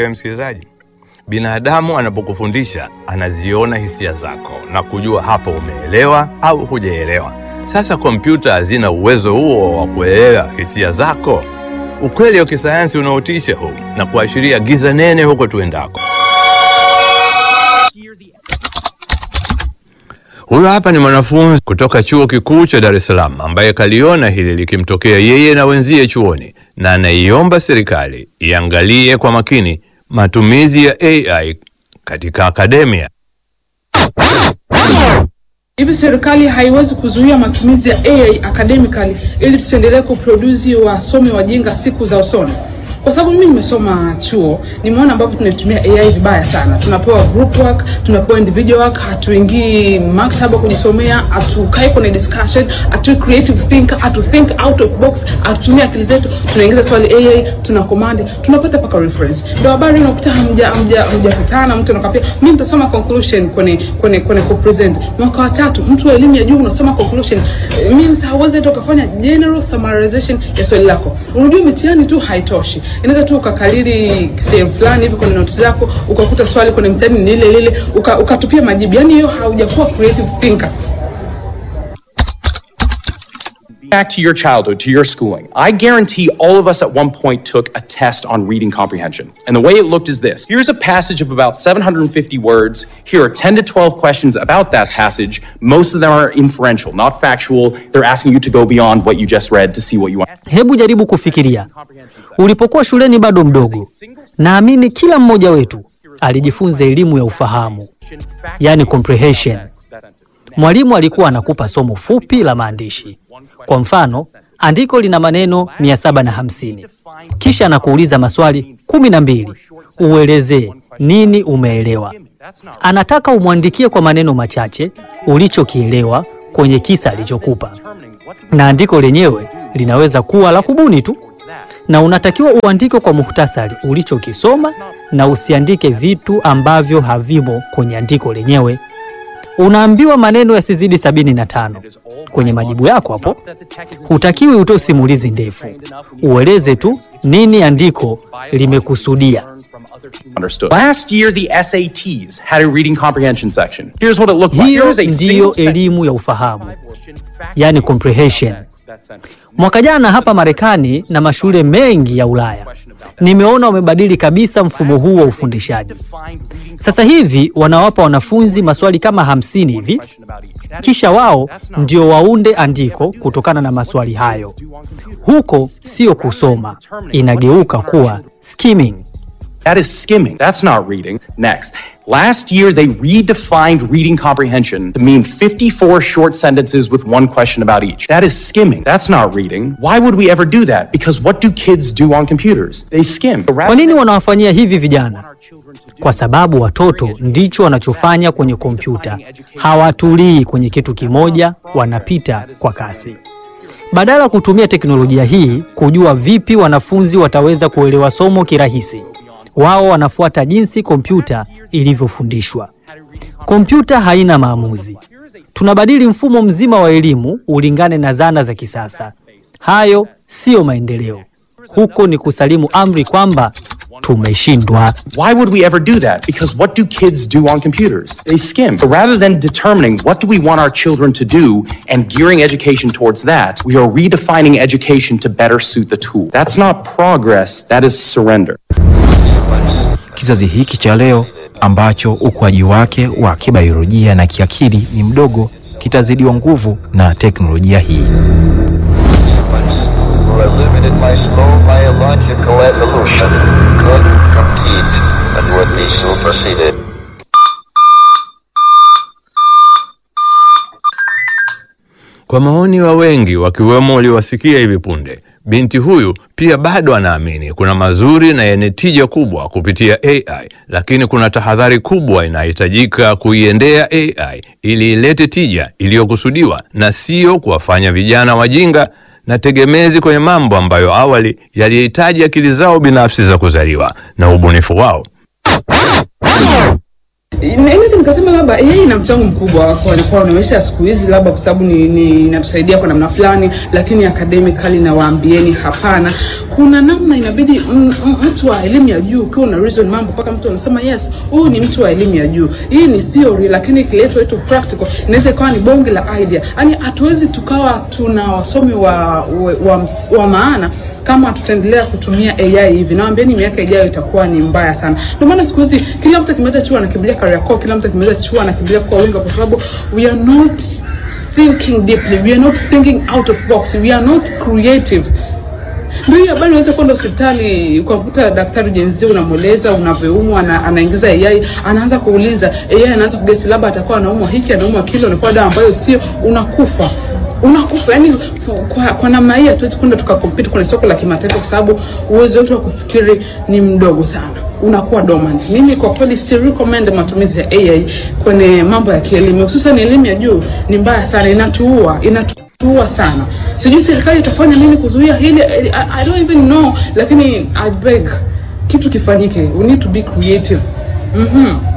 wewe msikilizaji? Binadamu anapokufundisha anaziona hisia zako na kujua hapo umeelewa au hujaelewa. Sasa kompyuta hazina uwezo huo wa kuelewa hisia zako. Ukweli wa kisayansi unaotisha huu na kuashiria giza nene huko tuendako. Huyo hapa ni mwanafunzi kutoka chuo kikuu cha Dar es Salaam ambaye kaliona hili likimtokea yeye na wenzie chuoni, na anaiomba serikali iangalie kwa makini matumizi ya AI katika akademia. Hivi serikali haiwezi kuzuia matumizi ya AI academically ili tusiendelee kuproduce wasomi wajinga siku za usoni? Kwa sababu mimi nimesoma chuo, nimeona ambapo tunaitumia AI vibaya sana. Tunapewa group work, tunapewa individual work, hatuingii maktaba kujisomea, hatukai kwenye discussion, hatu creative thinker, hatu think out of box, hatutumia akili zetu, tunaingiza swali AI, tuna command, tunapata paka reference. Ndio habari unakuta hamja hamja hamjakutana, mtu anakwambia mimi nitasoma conclusion kwenye kwenye kwenye ku present. Mwaka wa tatu, mtu wa elimu ya juu unasoma conclusion, eh, means hauwezi hata ukafanya general summarization ya swali lako. Unajua mitihani tu haitoshi inaweza tu ukakalili sehemu fulani hivi kwenye notes zako ukakuta swali kwenye mtihani ni lile lile uka- ukatupia majibu, yani hiyo haujakuwa creative thinker. Back to your childhood, to your schooling. I guarantee all of us at one point took a test on reading comprehension. And the way it looked is this here's a passage of about 750 words. Here are 10 to 12 questions about that passage. Most of them are inferential, not factual. They're asking you to go beyond what you just read to see what you want. Hebu jaribu kufikiria, ulipokuwa shuleni bado mdogo, naamini kila mmoja wetu alijifunza elimu ya ufahamu, yani comprehension. Mwalimu alikuwa anakupa somo fupi la maandishi. Kwa mfano, andiko lina maneno 750 kisha anakuuliza maswali kumi na mbili uelezee nini umeelewa. Anataka umwandikie kwa maneno machache ulichokielewa kwenye kisa alichokupa, na andiko lenyewe linaweza kuwa la kubuni tu, na unatakiwa uandike kwa muhtasari ulichokisoma na usiandike vitu ambavyo havimo kwenye andiko lenyewe. Unaambiwa maneno yasizidi sabini na tano kwenye majibu yako hapo. Hutakiwi utoe simulizi ndefu, ueleze tu nini andiko limekusudia. Understood. Last year, the SATs had a reading comprehension section. Here's what it looked like. Hiyo Here is a ndiyo single sentence. elimu ya ufahamu, yani comprehension. Mwaka jana hapa Marekani na mashule mengi ya Ulaya nimeona wamebadili kabisa mfumo huu wa ufundishaji. Sasa hivi wanawapa wanafunzi maswali kama hamsini hivi, kisha wao ndio waunde andiko kutokana na maswali hayo. Huko sio kusoma, inageuka kuwa skimming. That is skimming. That's not reading. Next. Last year, they redefined reading comprehension to mean 54 short sentences with one question about each. That is skimming. That's not reading. Why would we ever do that? Because what do kids do on computers? They skim. Kwa nini wanawafanyia hivi vijana? Kwa sababu watoto ndicho wanachofanya kwenye kompyuta. Hawatulii kwenye kitu kimoja, wanapita kwa kasi. Badala ya kutumia teknolojia hii kujua vipi wanafunzi wataweza kuelewa somo kirahisi, wao wanafuata jinsi kompyuta ilivyofundishwa. Kompyuta haina maamuzi. Tunabadili mfumo mzima wa elimu ulingane na zana za kisasa. Hayo siyo maendeleo. Huko ni kusalimu amri kwamba tumeshindwa. Why would we ever do that? Because what do kids do on computers? They skim. So rather than determining what do we want our children to do and gearing education towards that, we are redefining education to better suit the tool. That's not progress, that is surrender. Kizazi hiki cha leo ambacho ukuaji wake wa kibiolojia na kiakili ni mdogo kitazidiwa nguvu na teknolojia hii. who have limited my slow biological evolution could compete and would be superseded. Kwa maoni wa wengi wakiwemo waliowasikia hivi punde, binti huyu pia bado anaamini kuna mazuri na yenye tija kubwa kupitia AI, lakini kuna tahadhari kubwa inahitajika kuiendea AI ili ilete tija iliyokusudiwa na sio kuwafanya vijana wajinga na tegemezi kwenye mambo ambayo awali yalihitaji akili zao binafsi za kuzaliwa na ubunifu wao. Naweza nikasema labda AI ina mchango mkubwa kwa kwa maisha siku hizi, labda kwa sababu ni, ni inatusaidia kwa namna fulani, lakini academically na waambieni hapana. Kuna namna inabidi m- m- mtu wa elimu ya juu ukiwa una reason mambo mpaka mtu anasema yes, huyu ni mtu wa elimu ya juu. Hii ni theory, lakini ikiletwa itu practical inaweza ikawa ni bonge la idea. Yaani hatuwezi tukawa tuna wasomi wa, wa, wa, ms- wa maana kama tutaendelea kutumia AI hivi. Nawaambieni miaka ijayo itakuwa ni mbaya sana. Ndio maana siku hizi kila mtu akimaliza chuo anakimbilia Kariakoo, kila mtu akimaliza chuo anakimbilia kwa winga, kwa sababu we are not thinking deeply, we are not thinking out of box, we are not creative. Ndio hiyo habari, unaweza kwenda hospitali ukamkuta daktari jenzi, unamweleza unavyoumwa, ana, anaingiza AI, anaanza kuuliza AI, anaanza kugesi labda atakuwa anaumwa hiki, anaumwa kile, unakuwa dawa ambayo sio, unakufa unakufa. Yani kwa, kwa namna hii hatuwezi kwenda tukakompiti kwenye soko la kimataifa, kwa sababu uwezo wetu wa kufikiri ni mdogo sana unakuwa dormant. Mimi kwa kweli si recommend matumizi ya AI kwenye mambo ya kielimu, hususan elimu ya juu. Ni mbaya sana, inatuua inatuua sana. Sijui serikali itafanya nini kuzuia hili, I, I don't even know, lakini I beg kitu kifanyike. We need to be creative. Mhm.